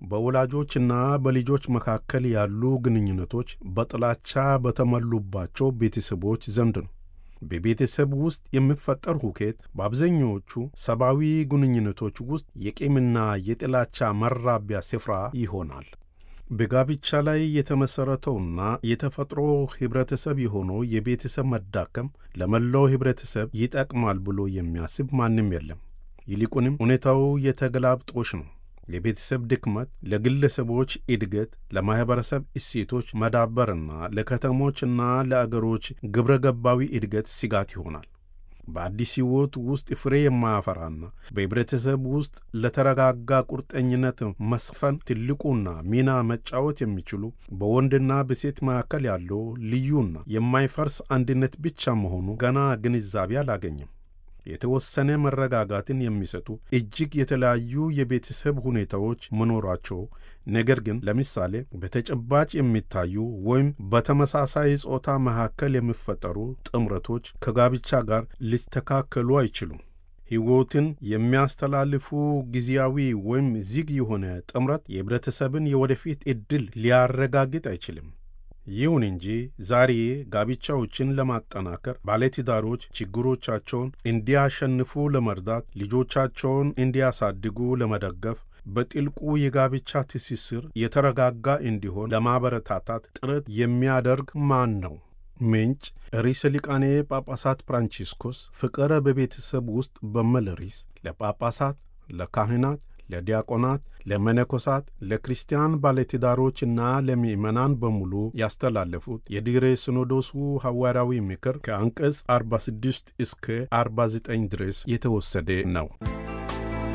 በወላጆችና በልጆች መካከል ያሉ ግንኙነቶች በጥላቻ በተሞሉባቸው ቤተሰቦች ዘንድ ነው። በቤተሰብ ውስጥ የሚፈጠር ሁከት በአብዛኞቹ ሰብአዊ ግንኙነቶች ውስጥ የቂምና የጥላቻ መራቢያ ስፍራ ይሆናል። በጋብቻ ላይ የተመሠረተውና የተፈጥሮ ኅብረተሰብ የሆነው የቤተሰብ መዳከም ለመላው ኅብረተሰብ ይጠቅማል ብሎ የሚያስብ ማንም የለም። ይልቁንም ሁኔታው የተገላብጦሽ ነው። የቤተሰብ ድክመት ለግለሰቦች እድገት፣ ለማኅበረሰብ እሴቶች መዳበርና ለከተሞችና ለአገሮች ግብረ ገባዊ እድገት ስጋት ይሆናል። በአዲስ ሕይወት ውስጥ ፍሬ የማያፈራና በኅብረተሰብ ውስጥ ለተረጋጋ ቁርጠኝነት መስፈን ትልቁና ሚና መጫወት የሚችሉ በወንድና በሴት መካከል ያለው ልዩና የማይፈርስ አንድነት ብቻ መሆኑ ገና ግንዛቤ አላገኘም። የተወሰነ መረጋጋትን የሚሰጡ እጅግ የተለያዩ የቤተሰብ ሁኔታዎች መኖራቸው ነገር ግን ለምሳሌ በተጨባጭ የሚታዩ ወይም በተመሳሳይ ጾታ መካከል የሚፈጠሩ ጥምረቶች ከጋብቻ ጋር ሊስተካከሉ አይችሉም። ሕይወትን የሚያስተላልፉ ጊዜያዊ ወይም ዝግ የሆነ ጥምረት የኅብረተሰብን የወደፊት ዕድል ሊያረጋግጥ አይችልም። ይሁን እንጂ ዛሬ ጋብቻዎችን ለማጠናከር ባለትዳሮች ችግሮቻቸውን እንዲያሸንፉ ለመርዳት፣ ልጆቻቸውን እንዲያሳድጉ ለመደገፍ፣ በጥልቁ የጋብቻ ትስስር የተረጋጋ እንዲሆን ለማበረታታት ጥረት የሚያደርግ ማን ነው? ምንጭ ርዕሰ ሊቃነ ጳጳሳት ፍራንቺስኮስ ፍቅረ በቤተሰብ ውስጥ በሚል ርዕስ ለጳጳሳት፣ ለካህናት ለዲያቆናት፣ ለመነኮሳት፣ ለክርስቲያን ባለትዳሮችና ለምእመናን በሙሉ ያስተላለፉት የድኅረ ሲኖዶሱ ሐዋርያዊ ምክር ከአንቀጽ 46 እስከ 49 ድረስ የተወሰደ ነው።